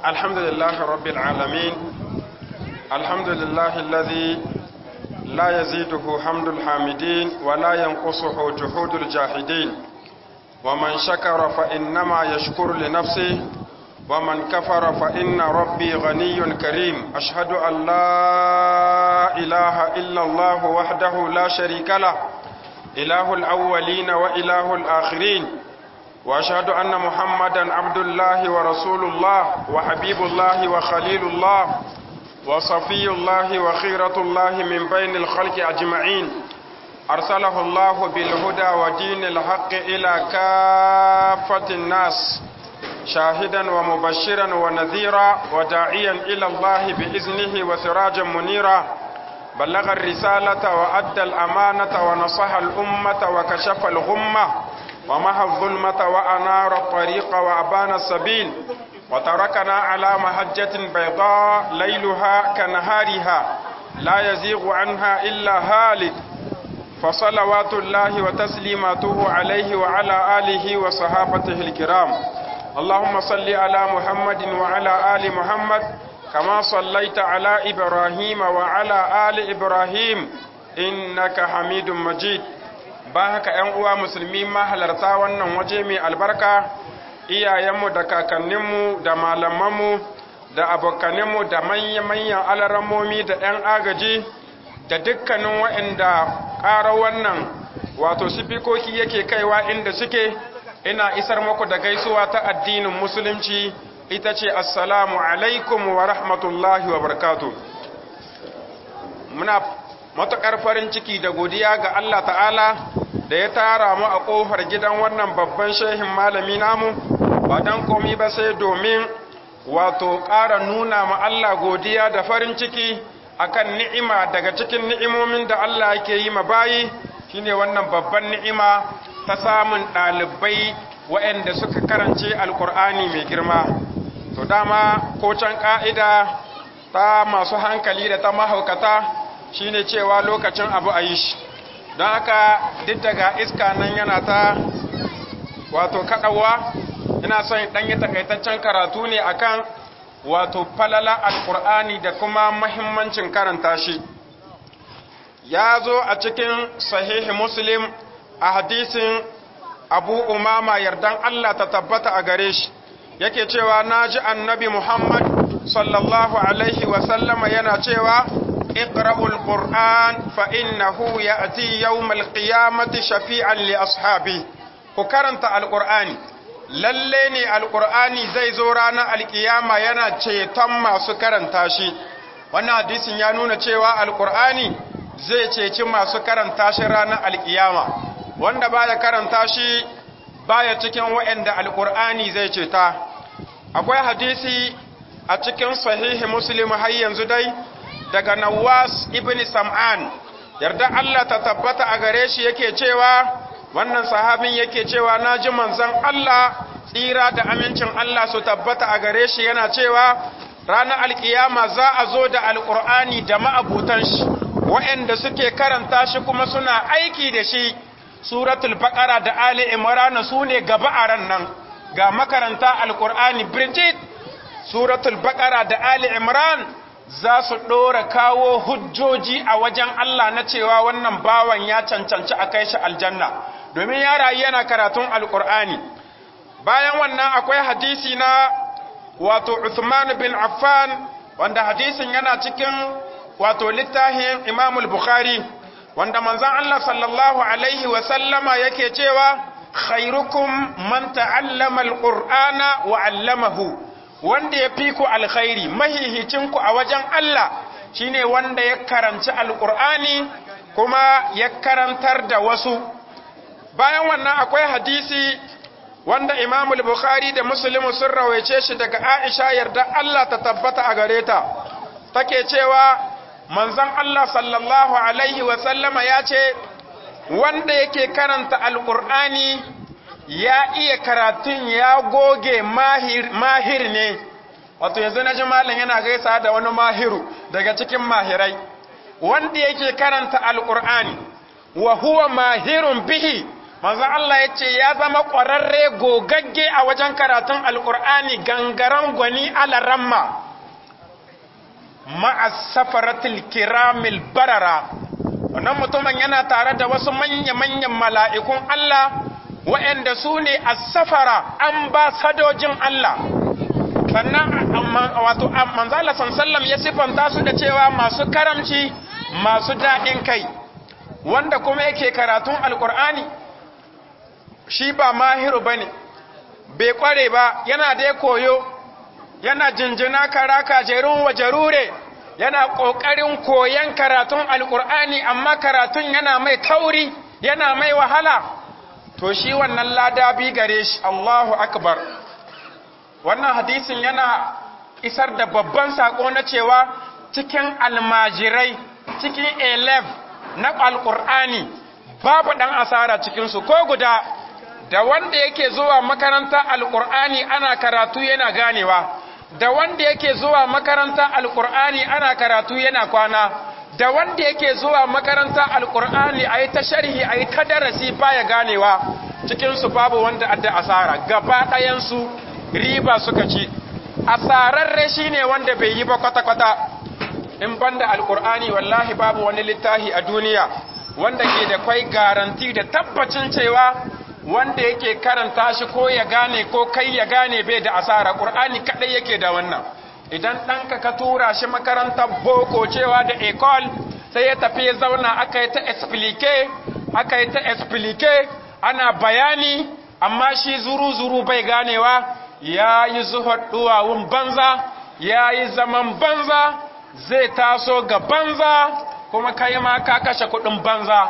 الحمد لله رب العالمين الحمد لله الذي لا يزيده حمد الحامدين ولا ينقصه جهود الجاحدين ومن شكر فإنما يشكر لنفسه ومن كفر فإن ربي غني كريم أشهد أن لا إله إلا الله وحده لا شريك له إله الأولين وإله الآخرين وأشهد أن محمدا عبد الله ورسول الله وحبيب الله وخليل الله وصفي الله وخيرة الله من بين الخلق أجمعين أرسله الله بالهدى ودين الحق إلى كافة الناس شاهدا ومبشرا ونذيرا وداعيا إلى الله بإذنه وسراجا منيرا بلغ الرسالة وأدى الأمانة ونصح الأمة وكشف الغمة ومحى الظلمة وأنار الطريق وأبان السبيل وتركنا على محجة بيضاء ليلها كنهارها لا يزيغ عنها إلا هالك فصلوات الله وتسليماته عليه وعلى آله وصحابته الكرام اللهم صل على محمد وعلى آل محمد كما صليت على إبراهيم وعلى آل إبراهيم إنك حميد مجيد باهك ‘yan uwa musulmi mahalarta wannan waje mai albarka iyayenmu da kakanninmu da malamanmu da abokaninmu da manya-manyan alarammomi da ‘yan agaji da dukkanin waɗanda ƙara wannan wato sifikoki yake kaiwa inda suke ina isar muku da gaisuwa ta addinin musulunci ita ce assalamu alaikum wa rahmatullahi wa barakatu muna matuƙar farin ciki da godiya ga Allah ta'ala da ya tara mu a ƙofar gidan wannan babban shehin malami namu ba don komi ba sai domin wato ƙara nuna ma Allah godiya da farin ciki akan ni'ima daga cikin ni'imomin da Allah yake yi ma bayi shine wannan babban ni'ima ta samun ɗalibai waɗanda suka karance alkur'ani mai girma to dama ko can ƙa'ida ta masu hankali da ta mahaukata shine cewa lokacin abu a yi shi don haka duk daga iska nan yana ta wato kaɗawa ina son ɗan yi takaitaccen karatu ne akan wato falala alkur'ani da kuma mahimmancin karanta shi ya zo a cikin sahihi muslim a hadisin abu umama yardan Allah ta tabbata a gare shi yake cewa na ji annabi muhammad sallallahu alaihi wasallama yana cewa iqra'ul qur'an fa innahu ya'ti yawmal qiyamati shafi'an li ashabi ku karanta alqur'ani lalle ne alqur'ani zai zo ranar alkiyama yana ceton masu karanta shi wannan hadisin ya nuna cewa alqur'ani zai ceci masu karanta shi ranar alkiyama wanda baya karanta shi baya cikin waɗanda alkur'ani zai ceta akwai hadisi a cikin sahihi muslim har yanzu dai daga nawas ibn sam'an yarda Allah ta tabbata a gare shi yake cewa wannan sahabin yake cewa naji manzon Allah tsira da amincin Allah su tabbata a gare shi yana cewa ranar alkiyama za a zo da alkur'ani da ma'abutan shi waɗanda suke karanta shi kuma suna aiki da shi suratul baqara da ali imran su ne gaba a ran nan ga makaranta alqur'ani bridget suratul baqara da ali imran za su dora kawo hujjoji a wajen Allah na cewa wannan bawan ya cancanci a kai shi aljanna domin ya rayu yana karatun alqur'ani bayan wannan akwai hadisi na wato Uthman bin Affan wanda hadisin yana cikin wato littafin Imam al-Bukhari wanda manzon Allah sallallahu alaihi wa sallama yake cewa khairukum man ta'allama alqur'ana wa 'allamahu wanda ya fi ku alkhairi mahihicin ku a wajen Allah shine wanda ya karanci alqur'ani kuma ya karantar da wasu bayan wannan akwai hadisi wanda Imam al-Bukhari da Muslim sun rawaice shi daga Aisha yarda Allah ta tabbata a gare ta take cewa manzon Allah sallallahu Alaihi wasallama ya ce, wanda yake karanta Alƙur'ani ya iya karatun ya goge mahir, mahir ne, wato yanzu na ji malam yana gaisa da wani mahiru daga cikin mahirai, wanda yake karanta Alƙur'ani, wa huwa mahirun bihi, manzon Allah ya ce ya zama ƙwararre gogagge a wajen karatun alƙur'ani gangaren gwani alaramma ma'asafaratul kiramil barara wannan mutumin yana tare da wasu manya-manyan mala'ikun Allah waɗanda su ne asafara ambasadojin Allah sannan wato manzala sallam ya siffanta su da cewa masu karamci masu daɗin kai wanda kuma yake karatun alƙur'ani shi ba mahiru ba ne bai ƙware ba yana da koyo yana jinjina karaka jerun wa jarure yana ƙoƙarin koyon karatun alƙur'ani amma karatun yana mai tauri yana mai wahala to shi wannan lada bi gare shi Allahu akbar wannan hadisin yana isar da babban sako na cewa cikin almajirai cikin elef na alƙur'ani babu ɗan asara cikinsu ko guda da wanda yake zuwa makaranta alƙur'ani ana karatu yana ganewa da wanda yake zuwa makaranta alkur'ani ana karatu yana kwana da wanda yake zuwa makaranta alkur'ani a yi ta sharhi a yi ta darasi baya ganewa cikinsu babu wanda adda asara gaba ɗayansu riba suka ci asararre shi ne wanda bai yi ba kwata-kwata in banda alkur'ani wallahi babu wani littafi a duniya wanda ke da kwai garanti da tabbacin cewa wanda yake karanta shi ko ya gane ko kai ya gane bai da asara ƙur'ani kaɗai yake da wannan idan ɗanka ka tura shi makarantar boko cewa da ecole sai ya tafi ya zauna aka yi ta explique aka yi ta explique ana bayani amma shi zuru-zuru bai ganewa ya yi zuhar duwawun banza ya yi zaman banza zai taso ga banza kuma kai ma ka kashe kuɗin banza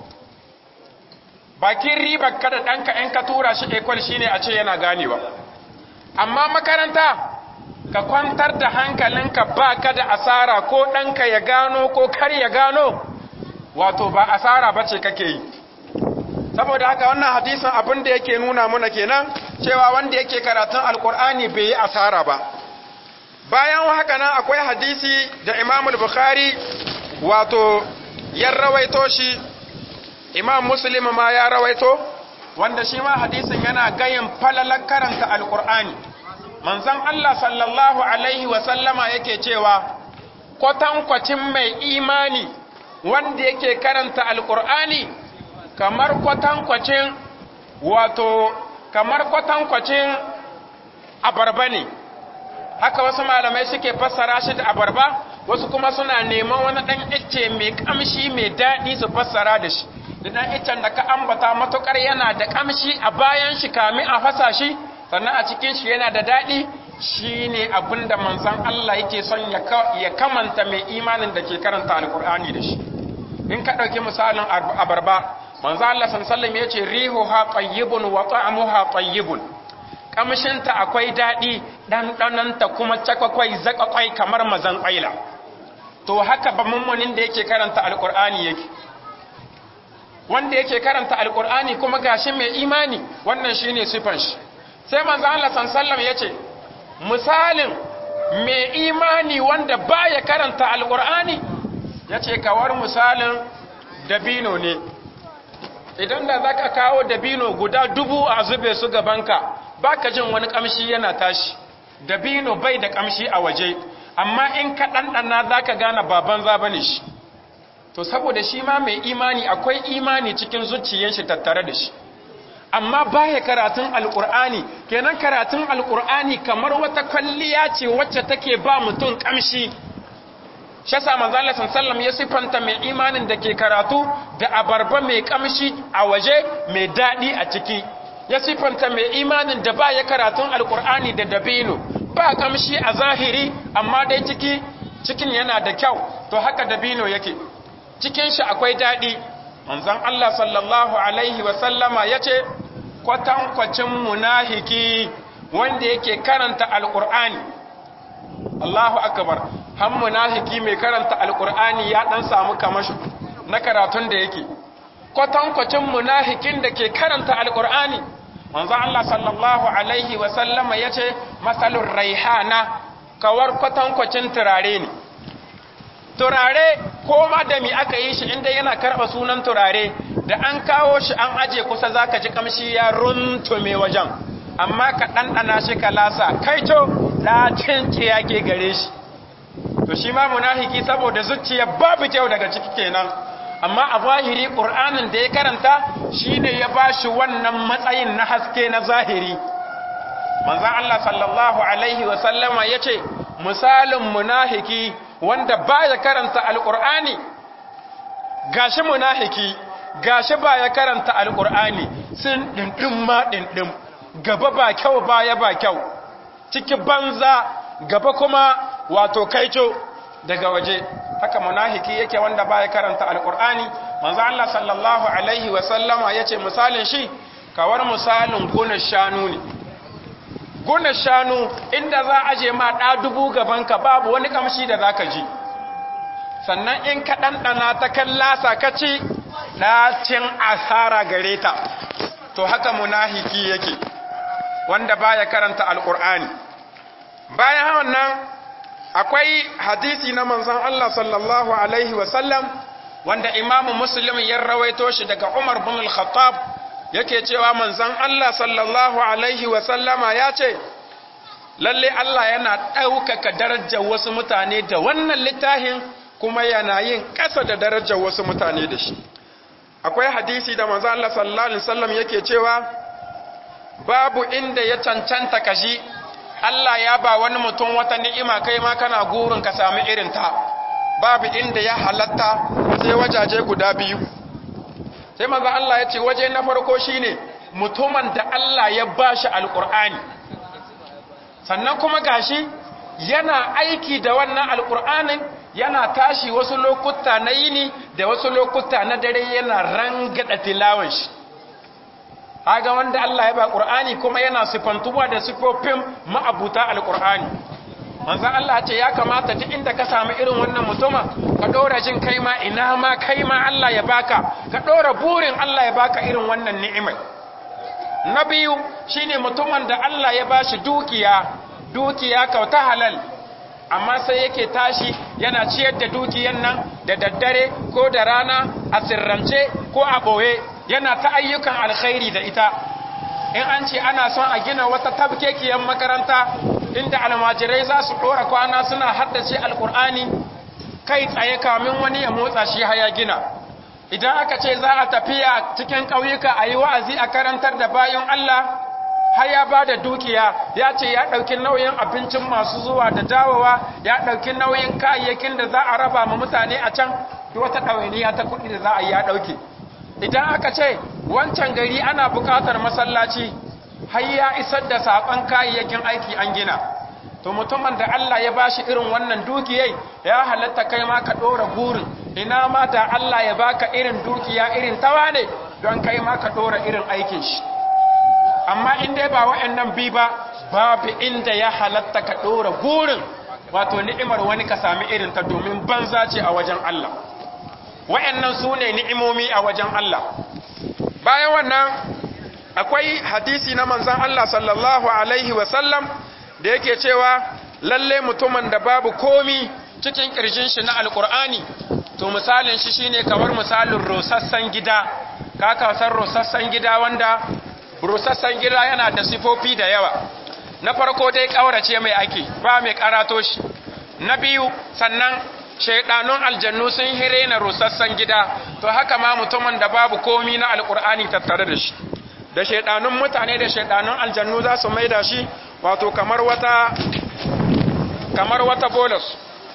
bakin ribar kada ɗanka in ka tura shi ekwal shine a ce yana ganewa amma makaranta ka kwantar da hankalinka ba ka da asara ko ɗanka ya gano ko kar ya gano wato ba asara ba ce kake yi saboda haka wannan hadisin abin da yake nuna muna kenan cewa wanda yake karatun alkur'ani bai yi asara ba bayan haka nan akwai hadisi da imamul bukhari wato ya rawaito shi imam muslim ma ya rawaito wanda shi ma hadisin yana gayin falalar karanta alkur'ani manzon Allah sallallahu alaihi wa sallama yake cewa kwatankwacin mai imani wanda yake karanta alkur'ani kamar kwatankwacin wato kamar kwatankwacin abarba ne haka wasu malamai suke fassara shi da abarba wasu kuma suna neman wani ɗan icce mai ƙamshi mai daɗi su fassara da shi da ɗan iccen da ka ambata matuƙar yana da ƙamshi a bayan shi kami a fasa shi sannan a cikin shi yana da daɗi shi ne abin da manzan Allah yake son ya kamanta mai imanin da ke karanta alkur'ani da shi in ka ɗauki misalin abarba manzan Allah sallallahu ya ce rihu ha tayyibun wa ta'amuha tayyibun kamshinta akwai daɗi ɗanɗananta kuma cakwakwai zakakwai kamar mazan ƙwaila to haka ba mummunin da yake karanta alkur'ani yake wanda yake karanta alkur'ani kuma gashi mai imani wannan shine sifan shi sai manzo Allah sallallahu yace misalin mai imani wanda baya karanta alkur'ani yace kawar misalin dabino ne idan da zaka kawo dabino guda dubu a zube su gabanka baka jin wani kamshi yana tashi dabino bai da kamshi a waje amma in ka ɗanɗana zaka gane baban za bane shi to saboda shi ma mai imani akwai imani cikin zuciyar shi tattare da shi amma baya karatun alkur'ani kenan karatun alkur'ani kamar wata kwalliya ce wacce take ba mutum kamshi shi yasa manzo Allah sallallahu ya sifanta mai imanin da ke karatu da abarba mai kamshi a waje mai dadi a ciki ya sifanta mai imanin da baya karatun alkur'ani da dabino ba kamshi a zahiri amma dai ciki cikin yana da kyau to haka dabino yake cikin shi akwai daɗi manzon Allah sallallahu alaihi wasallama ya ce kwatankwacin munahiki wanda yake karanta alƙur'ani Allahu akbar han munahiki mai karanta alƙur'ani ya ɗan samu kamashi na karatun da yake kwatankwacin munahikin da ke karanta alƙur'ani manzon Allah sallallahu alaihi wasallama ya ce masalun raihana kawar kwatankwacin turare ne turare ko ma da mi aka yi shi inda yana karɓa sunan turare da an kawo shi an aje kusa zaka ji kamshi ya runtume wajen amma ka ɗanɗana shi ka lasa kai to ɗacin ya ke gare shi to shi ma munafiki saboda zuciya babu kyau daga ciki kenan amma a zahiri ƙur'anin da ya karanta shine ya bashi wannan matsayin na haske na zahiri manzon Allah sallallahu alaihi wa sallama yace misalin munafiki wanda baya karanta alqur'ani gashi munafiki gashi baya karanta alqur'ani sun dindin ma dindin gaba ba kyau baya ba kyau ciki banza gaba kuma wato kaico daga waje haka munafiki yake wanda baya karanta alqur'ani manzo Allah sallallahu alaihi wa sallama yace misalin shi kawar misalin gonar shanu ne gonar shanu inda za a je ma ɗa dubu gabanka babu wani kamshi da zaka ji sannan in ka ɗanɗana ta kallasa ka ci ɗacin asara gare ta to haka munafiki yake wanda baya karanta alqur'ani bayan wannan akwai hadisi na manzon Allah sallallahu alaihi wasallam wanda imamu muslim ya rawaito shi daga Umar bin al-Khattab yake cewa manzon Allah sallallahu alaihi wasallama ya ce lalle Allah yana ɗaukaka darajar wasu mutane da wannan littafin kuma yana yin ƙasa da darajar wasu mutane da shi akwai hadisi da manzon Allah sallallahu alaihi wasallam yake cewa babu inda ya cancanta kashi Allah ya ba wani mutum wata ni'ima kai ma kana gurin ka sami irin ta babu inda ya halatta sai wajaje guda biyu sai manzo Allah ya ce waje na farko shine mutumin da Allah ya bashi alqur'ani sannan kuma gashi yana aiki da wannan alqur'anin yana tashi wasu lokuta na yini da wasu lokuta na dare yana rangada tilawan shi haga wanda Allah ya ba Qur'ani kuma yana sifantuwa da sifofin ma'abuta al-Qur'ani manzon Allah ce ya kamata duk inda ka samu irin wannan mutuma ka dora jin kai ma ina ma kai ma Allah ya baka ka dora burin Allah ya baka irin wannan ni'imar na biyu shine mutumin da Allah ya bashi dukiya dukiya kauta halal amma sai yake tashi yana ciyar da dukiyan nan da daddare ko da rana a sirrance ko a ɓoye yana ta ayyukan alkhairi da ita in an ce ana son a gina wata tabkekiyar makaranta inda almajirai za su ɗora kwana suna haddace alkur'ani kai tsaye kamin wani ya motsa shi haya gina idan aka ce za a tafiya cikin ƙauyuka a yi wa'azi a karantar da bayan Allah har ya ba da dukiya ya ce ya ɗauki nauyin abincin masu zuwa da dawowa ya ɗauki nauyin kayayyakin da za a raba ma mutane a can wata ɗawainiya ta kuɗi da za a yi ya ɗauke idan aka ce wancan gari ana buƙatar masallaci har ya isar da saƙon kayayyakin aiki an gina to mutumin da Allah ya bashi irin wannan dukiyai ya halatta kai ma ka ɗora burin ina ma da Allah ya baka irin dukiya irin tawa ne don kai ma ka ɗora irin aikin shi amma in dai ba wa'annan bi ba babu inda ya halatta ka ɗora burin wato ni'imar wani ka sami irin ta domin banza ce a wajen Allah wa'annan su ne ni'imomi a wajen Allah bayan wannan akwai hadisi na manzan Allah sallallahu alaihi wasallam da yake cewa lalle mutumin da babu komi cikin ƙirshin shi na alƙur'ani to misalin shi shine kamar misalin rosassan gida ka kasar rosassan gida wanda rusassan gida yana da sifofi da yawa na farko dai ƙaurace mai ake ba mai karato shi na biyu sannan shaidanun aljannu sun hire na rusassan gida to haka ma mutumin da babu komi na alkur'ani tattare da shi da shaidanun mutane da shaidanun aljannu za su maida shi wato kamar wata kamar wata bolus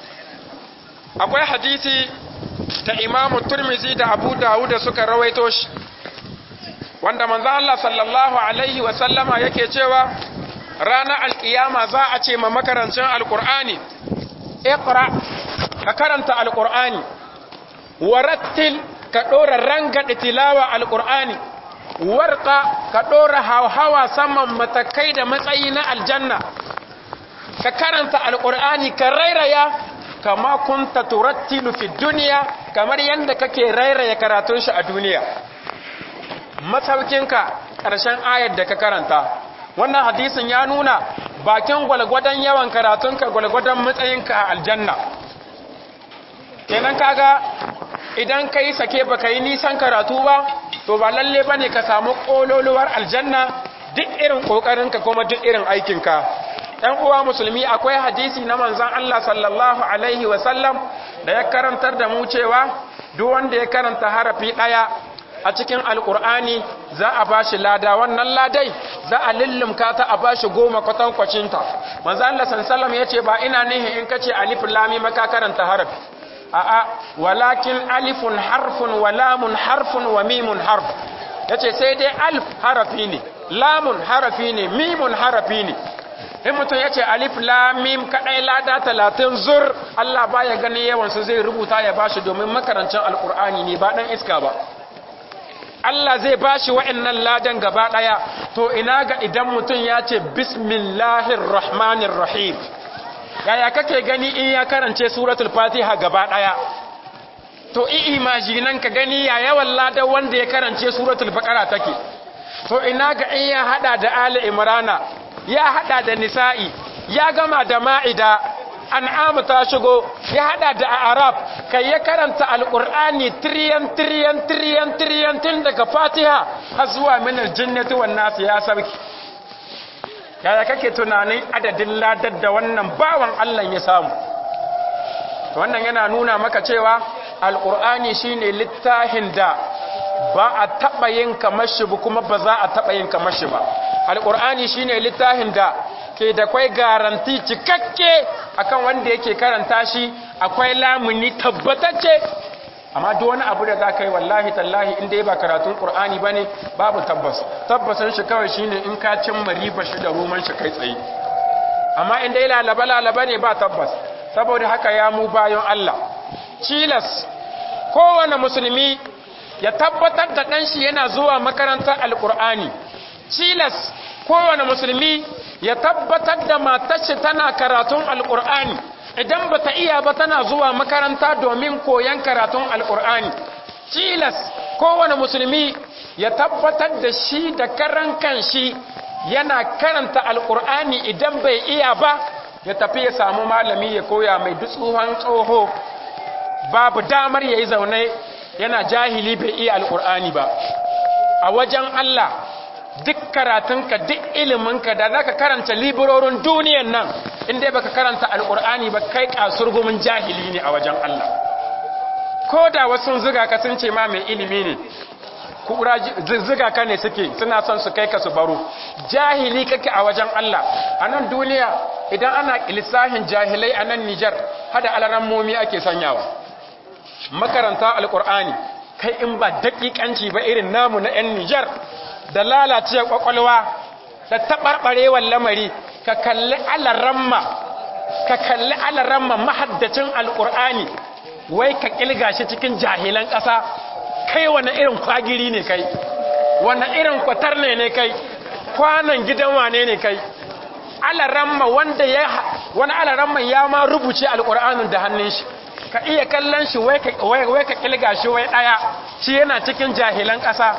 akwai hadisi ta imamu turmizi da abu dawuda suka rawaito shi wanda manzo Allah sallallahu alaihi wa sallama yake cewa ranar alkiyama za a ce ma makarancin alkur'ani iqra ka karanta alkur'ani warattil ka dora rangada tilawa alkur'ani warqa ka dora hawa saman matakai da matsayi na aljanna ka karanta alkur'ani ka rairaya kama kunta turattilu fi duniya kamar yadda kake rairaya karatun shi a duniya masaukinka ƙarshen ayar da ka karanta wannan hadisin ya nuna bakin gwalgwadon yawan karatunka gwalgwadon matsayinka a aljanna kenan kaga idan ka yi sake ba ka yi nisan karatu ba to ba lalle ba ne ka samu ƙololuwar aljanna duk irin ƙoƙarinka kuma duk irin aikinka ‘yan uwa musulmi akwai hadisi na manzan Allah sallallahu Alaihi wasallam da ya karantar da mu cewa duk wanda ya karanta harafi ɗaya a cikin alƙur'ani za a ba shi lada wannan ladai za a lullumka ta a ba shi goma kwatankwacinta manzan Allah sallallahu ya ce ba ina nihin in ka ce alif lami maka karanta harafi a'a walakin alifun harfun wa lamun harfun wa mimun harf yace sai dai alif harafi ne lamun harafi ne mimun harafi ne in mutum yace alif lam mim kadai lada 30 zur Allah baya ganin yawan su zai rubuta ya bashi domin makarancin alqur'ani ne ba dan iska ba Allah zai bashi wa'annan ladan gaba daya to ina ga idan mutum ya ce bismillahir rahmanir rahim yaya kake gani in ya karance suratul fatiha gaba daya to i imajinan ka gani ya yawan ladan wanda ya karance suratul baqara take to ina ga in ya hada da ali imrana ya hada da nisa'i ya gama da ma'ida an'am ta shigo ya hada da arab kai ya karanta alqur'ani triyan triyan triyan triyan tun daga fatiha har zuwa min aljannati wan nas ya sarki yaya kake tunanin adadin ladar da wannan bawan Allah ya samu wannan yana nuna maka cewa alqur'ani shine littafin da ba a taɓa yin kamar shi ba kuma ba za a taɓa yin kamar shi ba alƙur'ani shine littafin da ke da kwai garanti cikakke akan wanda yake karanta shi akwai lamuni tabbatacce amma duk wani abu da za ka yi wallahi tallahi inda ya ba karatun ƙur'ani ba ne babu tabbas tabbasan shi kawai shine in ka cimma riba shi da roman shi kai tsaye amma inda ya lalaba lalaba ne ba tabbas saboda haka ya mu bayan Allah cilas kowane musulmi ya tabbatar da ɗanshi yana zuwa makarantar alƙur'ani cilas kowane musulmi ya tabbatar da matashi tana karatun alƙur'ani idan ba ta iya ba tana zuwa makaranta domin koyon karatun alƙur'ani cilas kowane musulmi ya tabbatar da shi da karan kanshi yana karanta alƙur'ani idan bai iya ba ya tafi ya samu malami ya koya mai dutsuwan tsoho babu damar ya yi zaune yana jahili bai iya alƙur'ani ba a wajen Allah duk karatunka duk iliminka da za ka karanta liberorin duniyan nan inda baka karanta alƙur'ani ba kai kasurgumin jahili ne a wajen Allah ko da wasu ziga ka sun ce ma mai ilimi ne kura ziga ka ne suke suna son su kai ka su baro jahili kake a wajen Allah a nan duniya idan ana lissahin jahilai a nan Nijar hada alarammomi ake sanyawa makaranta alkur'ani kai in ba daƙiƙanci ba irin namu na 'yan Nijar da lalace kwakwalwa da taɓarɓarewar lamari ka kalli alaramma ka kalli alaramma mahaddacin alkur'ani wai ka ƙilga shi cikin jahilan ƙasa kai wani irin kwagiri ne kai wani irin kwatar ne ne kai kwanan gidan wane ne kai alaramma wanda ya wani alaramma ya ma rubuce alkur'anin da hannun shi ka iya kallon shi wai ka kilga shi wai ɗaya shi yana cikin jahilan ƙasa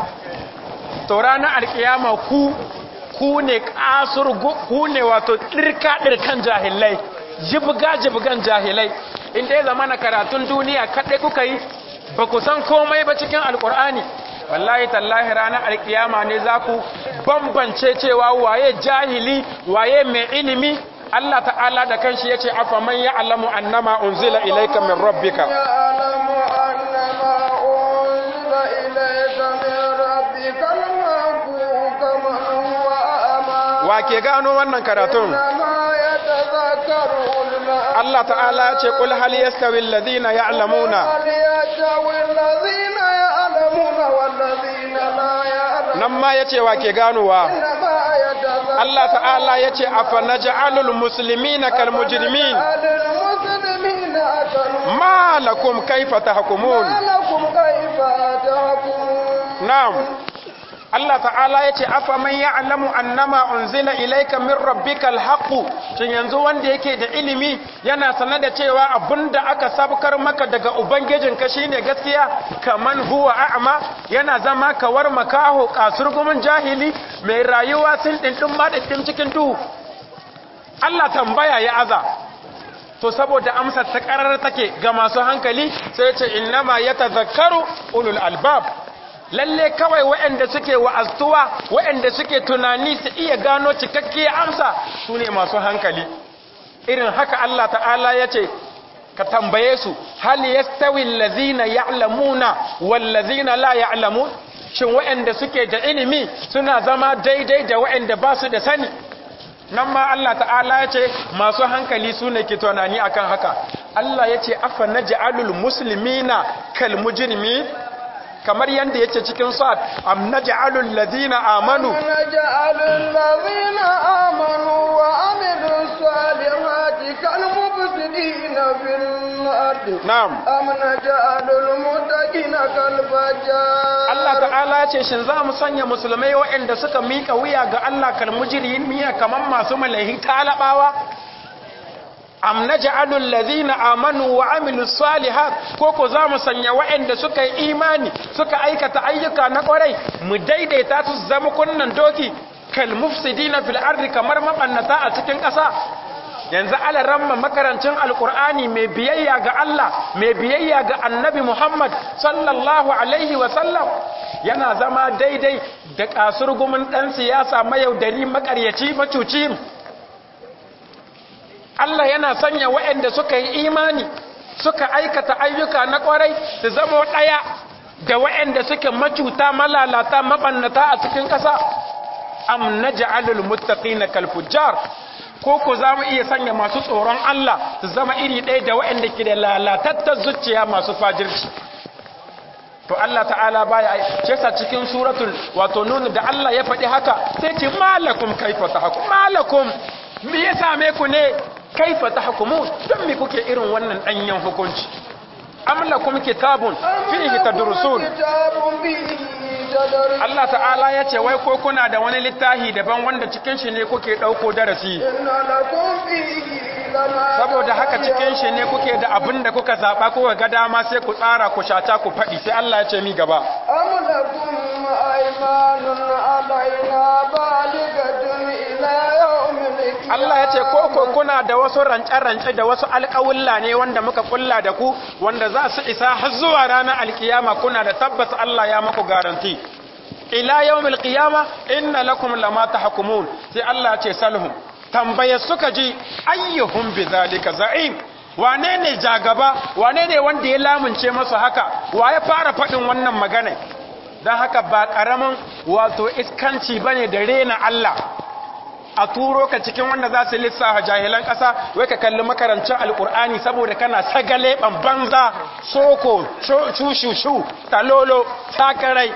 to ranar alkiyama ku ku ne ƙasur ku ne wato ɗirka-ɗirkan jahilai jibga-jibgan jahilai inda ya zama na karatun duniya kaɗai kuka yi ba ku san komai ba cikin alkur'ani wallahi tallahi ranar alkiyama ne za ku bambance cewa waye jahili waye mai ilimi Allah ta'ala da kanshi yace afa man ya'lamu annama unzila ilayka min rabbika ya'lamu annama unzila ilayka min rabbika al-haqqu kama huwa a'ma wa ke gano wannan karatun ma yatadhakkaru ulama Allah ta'ala yace qul hal yastawi alladhina ya'lamuna hal yastawi alladhina ya'lamuna wal ladhina la ya'lamun nan ma yace wa ke ganowa innama yatadhakkaru Allah ta'ala yace afa naj'alul muslimina kal mujrimin المسلمين أكلوا ma lakum kayfa tahkumun ما لكم كيف تحكمون na'am Allah ta'ala ya ce afa man ya'lamu annama unzila ilayka min rabbikal haqq shin yanzu wanda yake da ilimi yana sanar da cewa abinda aka sabkar maka daga ubangijinka shine gaskiya kaman huwa a'ma yana zama kawar makaho kasurgumin jahili mai rayuwa sun dindin ma dindin cikin duhu Allah tambaya ya aza to saboda amsar ta karar take ga masu hankali sai ya ce innama yatazakkaru ulul albab lalle kawai waɗanda suke wa'aztuwa waɗanda suke tunani su iya gano cikakkiyar amsa su ne masu hankali irin haka Allah ta'ala ya ce ka tambaye su hal yastawi allazina ya'lamuna wallazina la ya'lamun shin waɗanda suke da ilimi suna zama daidai da waɗanda ba su da sani nan ma Allah ta'ala ya ce masu hankali su ne ke tunani akan haka Allah ya ce afa naj'alul muslimina kal mujrimin kamar yadda yake cikin sa'ad am naj'alul ladina amanu naj'alul ladina amanu wa amilus salihati kal mufsidina fil ardi na'am am naj'alul muttaqina kal fajjar Allah ta'ala ya ce shin za mu sanya musulmai waɗanda suka mika wuya ga Allah kal mujrimin miya kamar masu malahi talabawa am naj'alu allazina amanu wa amilus salihat ko ko za mu sanya waɗanda suka yi imani suka aikata ayyuka na ƙwarai mu daidaita su zama kunnan doki kal mufsidina fil ardi kamar mabannata a cikin ƙasa yanzu alaramma makarancin alkur'ani mai biyayya ga Allah mai biyayya ga annabi Muhammad sallallahu alaihi wa sallam yana zama daidai da kasurgumin ɗan siyasa mayaudari makaryaci macuci Allah yana sanya waɗanda suka yi imani suka aikata ayyuka na ƙwarai su zama ɗaya da waɗanda suke macuta malalata mabannata a cikin ƙasa am naj'alul muttaqina kal fujjar ko ko za mu iya sanya masu tsoron Allah su zama iri ɗaya da waɗanda ke da lalatattar zuciya masu fajirci to Allah ta'ala baya ai ce sa cikin suratul wato nun da Allah ya faɗi haka sai ce malakum kaifa tahkum malakum me ya same ku ne kaifa tahkumun don me kuke irin wannan danyen hukunci am lakum kitabun fihi tadrusun kitabun bihi tadrusun Allah ta'ala ya ce wai ko kuna da wani littafi daban wanda cikin shi ne kuke ɗauko darasi inna lakum fihi lama saboda haka cikin shi ne kuke da abin da kuka zaɓa kuka ga dama sai ku tsara ku shata ku faɗi sai Allah ya ce mi gaba am lakum aymanun alaina baligatun ila yawmil qiyamah Allah ya ce ko ko kuna da wasu rance-rance da wasu alƙawulla ne wanda muka kulla da ku wanda za su isa har zuwa ranar alkiyama kuna da tabbas Allah ya maku garanti ila yawmil qiyama inna lakum lama tahkumun sai Allah ya ce salhum tambaye suka ji ayyuhum bidhalika za'im wane ne jagaba wane ne wanda ya lamunce masa haka wa ya fara faɗin wannan magana don haka ba ƙaramin wato iskanci bane da rena Allah a turo ka cikin wanda za su lissafa jahilan ƙasa wai ka kalli makarancin alƙur'ani saboda kana sagale banza soko shushushu talolo sakarai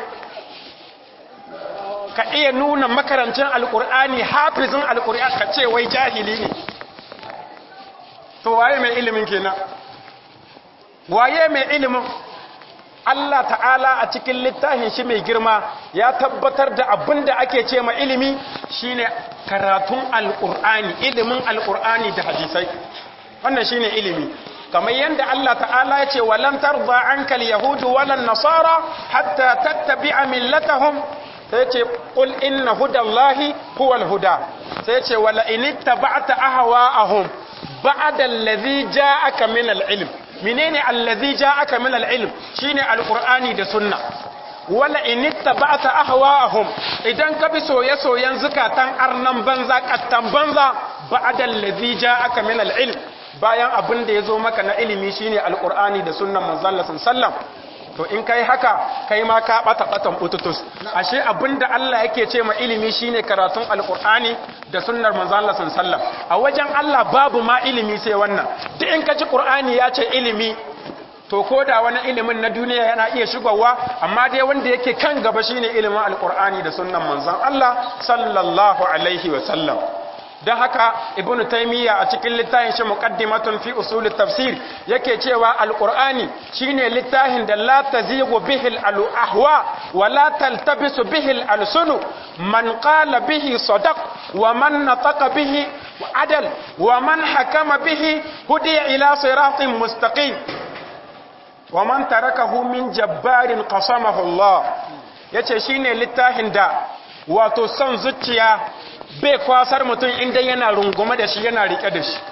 ka iya nuna makarancin alƙur'ani hafizin alƙur'ani ka ce wai jahili ne to waye mai ilimin kenan waye mai ilimin Allah ta'ala a cikin littafin shi mai girma ya tabbatar da abin da ake ce ma ilimi shine karatun alƙur'ani ilimin alƙur'ani da hadisai wannan shine ilimi kamar yadda Allah ta'ala ya ce walan tarda ankal yahudu walan nasara hatta tattabi'a millatahum sai ce qul inna hudallahi huwal huda sai ce wala in ittaba'ta ahwa'ahum ba'da allazi ja'aka min al-ilm menene allazi ja'aka min al-ilm shine al-qur'ani da sunna wala in ittaba'ta ahwa'ahum idan ka bi soye-soyen zukatan arnan banza kattan banza ba'da allazi ja'aka min al-ilm bayan abin da yazo maka na ilimi shine al-qur'ani da sunnan manzon Allah sallallahu to in kai haka kai ma ka bata batan bututus ashe abinda Allah yake ce ma ilimi shine karatun alqur'ani da sunnar manzon Allah sallallahu a wajen Allah babu ma ilimi sai wannan duk in ka ji qur'ani ya ce ilimi to ko da wani ilimin na duniya yana iya shigowa amma dai wanda yake kan gaba shine ilimin alqur'ani da sunnan manzon Allah sallallahu alaihi wa sallam don haka ibn taymiya a cikin littafin shi muqaddimatun fi usul tafsir yake cewa alqur'ani shine littafin da la tazigu bihi al-ahwa wa la taltabisu bihi al-alsun man qala bihi sadaq wa man nataqa bihi adal wa man hakama bihi hudiya ila siratin mustaqim wa man tarakahu min jabbarin qasamahu Allah yace shine littafin da wato son zuciya bai kwasar mutum inda yana rungume da shi yana rike da shi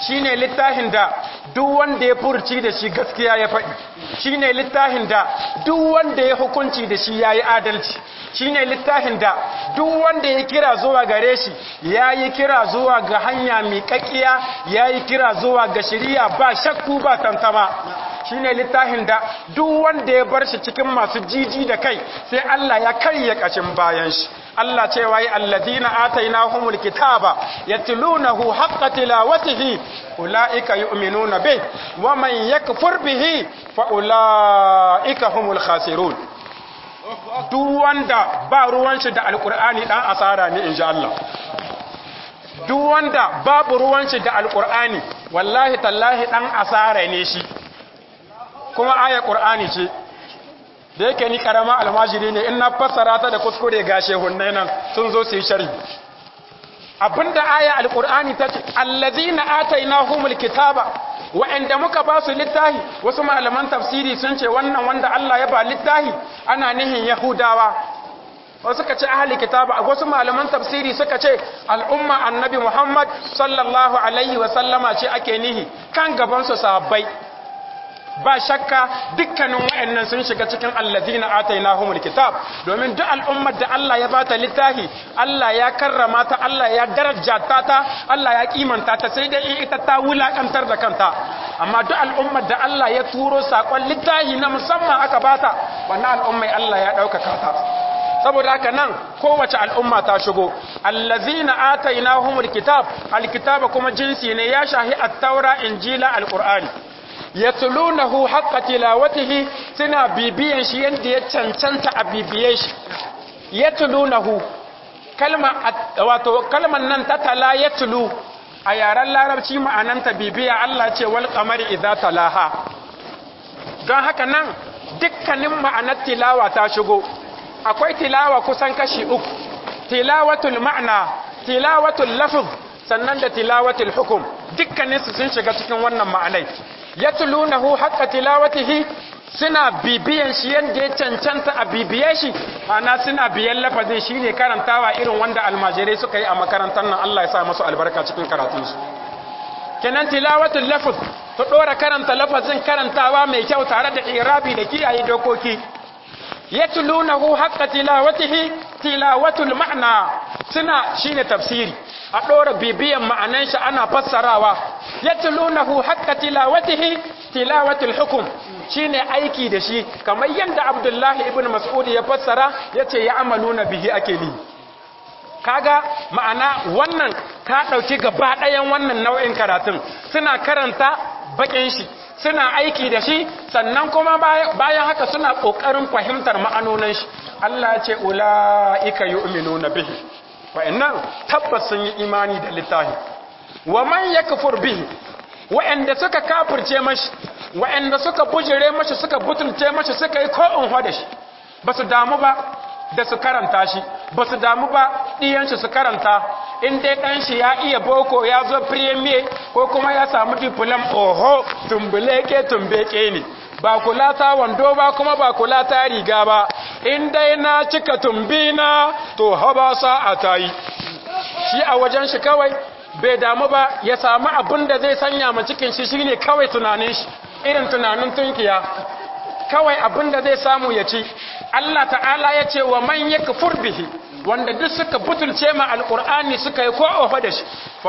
shine littafin da duk wanda ya furci da shi gaskiya ya faɗi shine littafin da duk wanda ya hukunci da shi yayi adalci shine littafin da duk wanda ya kira zuwa gare shi yayi kira zuwa ga hanya miƙaƙiya yayi kira zuwa ga shari'a ba shakku ba tantama shine littafin da duk wanda ya bar shi cikin masu jiji da kai sai Allah ya karya kashin bayan shi Allah cewa yi alladina atainahumul kitaba yatlunahu haqqa tilawatihi ulaika yu'minuna bih wa man yakfur bihi fa ulaika humul khasirun duk wanda ba ruwan shi da alqur'ani dan asara ne insha Allah duk wanda babu ruwan shi da alqur'ani wallahi tallahi dan asara ne shi kuma aya qur'ani ce da yake ni karama almajiri ne in na fassara ta da kuskure ga shehunnai nan sun zo su yi sharhi abinda aya alqur'ani ta ce allazina atainahumul kitaba wa'anda muka ba su littahi wasu malaman tafsiri sun ce wannan wanda Allah ya ba littahi ana nihin yahudawa wasu suka ce ahli kitaba wasu malaman tafsiri suka ce al'umma annabi Muhammad sallallahu alaihi wa sallama ce ake nihi kan gaban su sahabbai ba shakka dukkanin wa'annan sun shiga cikin allazina atainahumul kitab domin duk al'ummar da Allah ya bata littafi Allah ya karrama ta Allah ya darajata ta Allah ya kimanta ta sai dai ita ta wulakantar da kanta amma duk al'ummar da Allah ya turo sakon littafi na musamman aka bata wannan al'ummai Allah ya daukaka ta saboda haka nan kowace al'umma ta shigo allazina atainahumul kitab alkitaba kuma jinsi ne ya shahi at-taura injila alqur'ani yatlunahu haqqa tilawatihi suna bibiyan shi yanda ya cancanta a bibiye shi yatlunahu kalma wato kalman nan ta tala yatlu a yaren larabci ma'ananta bibiya Allah ce wal qamari idza talaha don haka nan dukkanin ma'anar tilawa ta shigo akwai tilawa kusan kashi uku tilawatul ma'na tilawatul lafz sannan da tilawatul hukum dukkaninsu sun shiga cikin wannan ma'anai yatlunahu haqqa tilawatihi suna bibiyan shi yanda ya cancanta a bibiye shi ana suna biyan lafazin shine karantawa irin wanda almajirai suka yi a makarantar nan Allah ya sa musu albarka cikin karatunsu kenan tilawatul lafz to dora karanta lafazin karantawa mai kyau tare da irabi da kiyaye dokoki yatlunahu haqqa tilawatihi tilawatul ma'na suna shine tafsiri a ɗora bibiyan ma'anan shi ana fassarawa yatlunahu haqqa tilawatihi tilawatul hukum shine aiki da shi kamar yadda Abdullahi ibn Mas'ud ya fassara yace ya amaluna bihi ake ni kaga ma'ana wannan ka dauki gaba ɗayan wannan nau'in karatun suna karanta bakin shi suna aiki da shi sannan kuma bayan haka suna kokarin fahimtar ma'anonin shi Allah ya ce ulaika yu'minuna bihi wa'annan tabbas sun yi imani da littafi wa man yakfur bihi wa'anda suka kafirce mashi wa'anda suka bujire mashi suka butulce mashi suka yi ko in da shi basu damu ba da su karanta shi basu damu ba diyan shi su karanta in dai dan shi ya iya boko ya zo premier ko kuma ya samu diplom oho tumbuleke tumbeke ne ba kula ta wando ba kuma ba kula ta riga ba in dai na cika tumbina to haba sa'a ta yi shi a wajen shi kawai bai damu ba ya samu abin da zai sanya ma cikin shi shine kawai tunanin shi irin tunanin tunkiya kawai abin da zai samu ya ci Allah ta'ala ya ce wa man yakfur bihi wanda duk suka butulce ma alqur'ani suka yi ko ofa da shi fa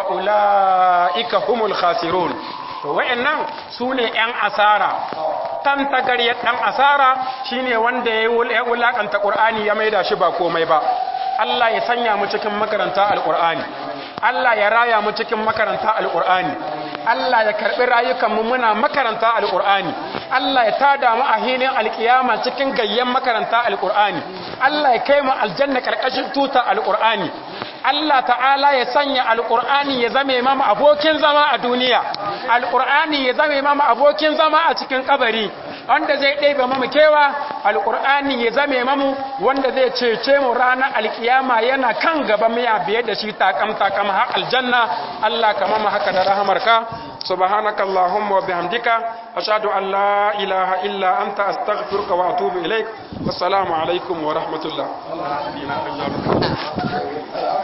ulaika humul khasirun to wayannan sune yan asara tan tagariyar dan asara shine wanda ya wulakanta qur'ani ya maida shi ba komai ba Allah ya sanya mu cikin makaranta alqur'ani Allah ya raya mu cikin makaranta alqur'ani Allah ya karbi rayukan mu muna makaranta alqur'ani Allah ya tada mu a hilin alkiyama cikin gayyan makaranta alqur'ani Allah ya kai mu aljanna karkashin tuta alqur'ani Allah ta'ala ya sanya alqur'ani ya zame mamu abokin zama a duniya alqur'ani ya zame mamu abokin zama a cikin kabari wanda zai ɗebe mamu kewa alƙur'ani ya zame mamu wanda zai cece mu ranar alkiyama yana kan gaba miya biye da shi takam takam har aljanna Allah ka mamu haka da rahamarka subhanaka allahumma wa bihamdika ashhadu an la ilaha illa anta astaghfiruka wa atubu ilaik wassalamu alaikum wa rahmatullah